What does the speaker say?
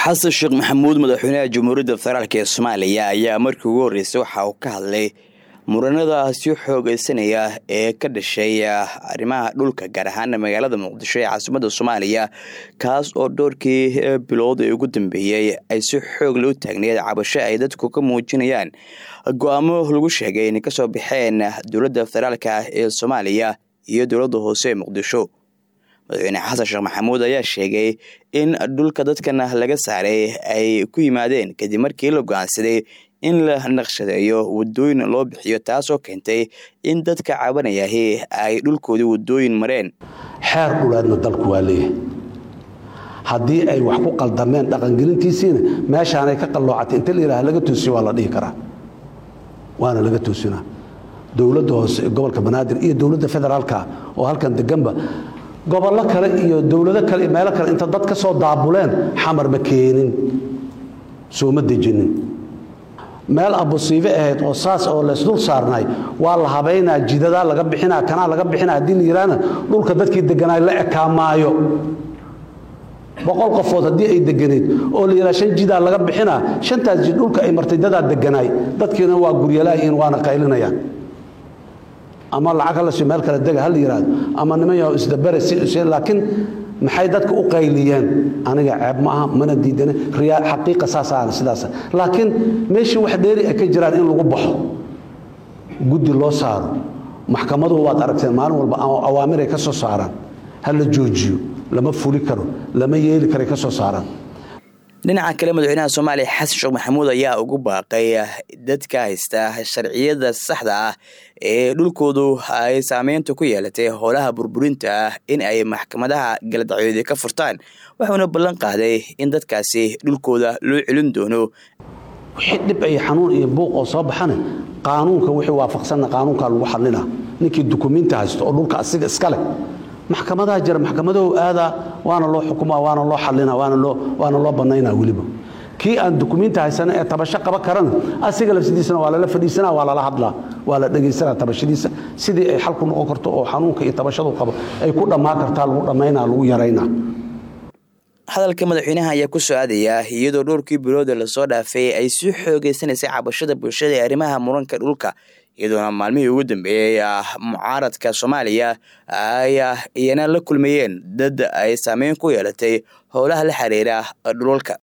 xasan sheekh maxamuud madaxweynaha jamhuuriyadda federaalk ee soomaaliya ayaa markii ugu horreysay waxa uu ka hadlay muranada sii xoogeysanaya ee ka dhashay arrimaha dhulka gaar ahaan magaalada muqdisho ee caasimadda soomaaliya kaas oo dhowrkii bilood ee ugu dambeeyey ay si xoogle u taagneed cabasho ay dadku ka muujinayaan go-aamo lagu sheegay inay kasoo baxeen dowladda federaalk ee soomaaliya iyo dowladda hoose ee muqdisho madaxweyne xasan sheekh maxamuud ayaa sheegay in dhulka dadkan laga saaray ay ku yimaadeen kadib markii la go-aansaday in la naqshadeeyo wadooyin loo bixiyo taasoo keentay in dadka cabanayahi ay dhulkoodii wadooyin mareen xeer dhuleedna dalku waa leeyahay haddii ay wax ku qaldameen dhaqangelintiisiina meeshaanay ka qalloocatay inta la yidhaha laga toosiyo waa la dhihi karaa waana laga toosinaa dowladda hoose gobolka banaadir iyo dowladda federaalka oo halkan deganba gobollo kale iyo dowlado kale meelo kale inta dad ka soo daabuleen xamar ma keenin sooma dejinin meel abusiibe ahayd oo saas oo laysdul saarnay waa la habaynaa jidadaa laga bixinaa kanaa laga bixina haddii la yidhaahna dhulka dadkii deganaay la ekaa maayo boqol qofood haddii ay deganeed oo la yidhaha shan jidaa laga bixinaa shantaas jid dhulka ay martay dadaa deganaay dadkiina waa guryalaayihiin waana qaylinayaan ama lacag halasi meel kale dega hala yidhaahdo ama niman yaho isdabere laakiin maxay dadka u qayliyeen aniga ceeb ma aha mana diidane riyaa xaqiiqa saasaana sidaas laakiin meeshii wax dheeri ay ka jiraan in lagu baxo guddi loo saaro maxkamaduhu waad aragteen maalin walba awaamiray ka soo saaraan ha la joojiyo lama fuli karo lama yeeli karay ka soo saaraan dhinaca kale madaxweynaha soomaaliya xasan sheekh maxamuud ayaa ugu baaqay dadka haysta sharciyada saxda ah ee dhulkoodu ay saameynta ku yeelatay howlaha burburinta ah in ay maxkamadaha galadacyoodi ka furtaan wuxuuna ballan qaaday in dadkaasi dhulkooda loo celin doono wixii dhib iyo xanuun iyo buuq oo soo baxana qaanuunka wixii waafaqsanna qaanuunkaa lagu xallina ninkii dukumiinti haysto oo dhulka asiga iska leh maxkamadaha jira maxkamadahu aadaa waana loo xukuma waana loo xalina waana loo bannaynaa weliba kii aan dukumiinti haysana ee tabasho qaba karana asiga lafsidiisana waa lala fadhiisana waa lala hadlaa waa la dhegaysanaa tabashadiisa sidii ay xalku noqon karto oo xanuunka iyo tabashadu qabo ay ku dhammaan kartaa lagu dhammaynaa lagu yaraynaa hadalka madaxweynaha ayaa ku soo aadaya iyadoo dhowrkii bilooda lasoo dhaafay ay sii xoogeysanaysay cabashada bulshada ee arrimaha muranka dhulka iyadoona maalmihii ugu dambeeyey mucaaradka soomaaliya ay iyana la kulmayeen dad ay saameyn ku yeelatay howlaha la xiriira dhulalka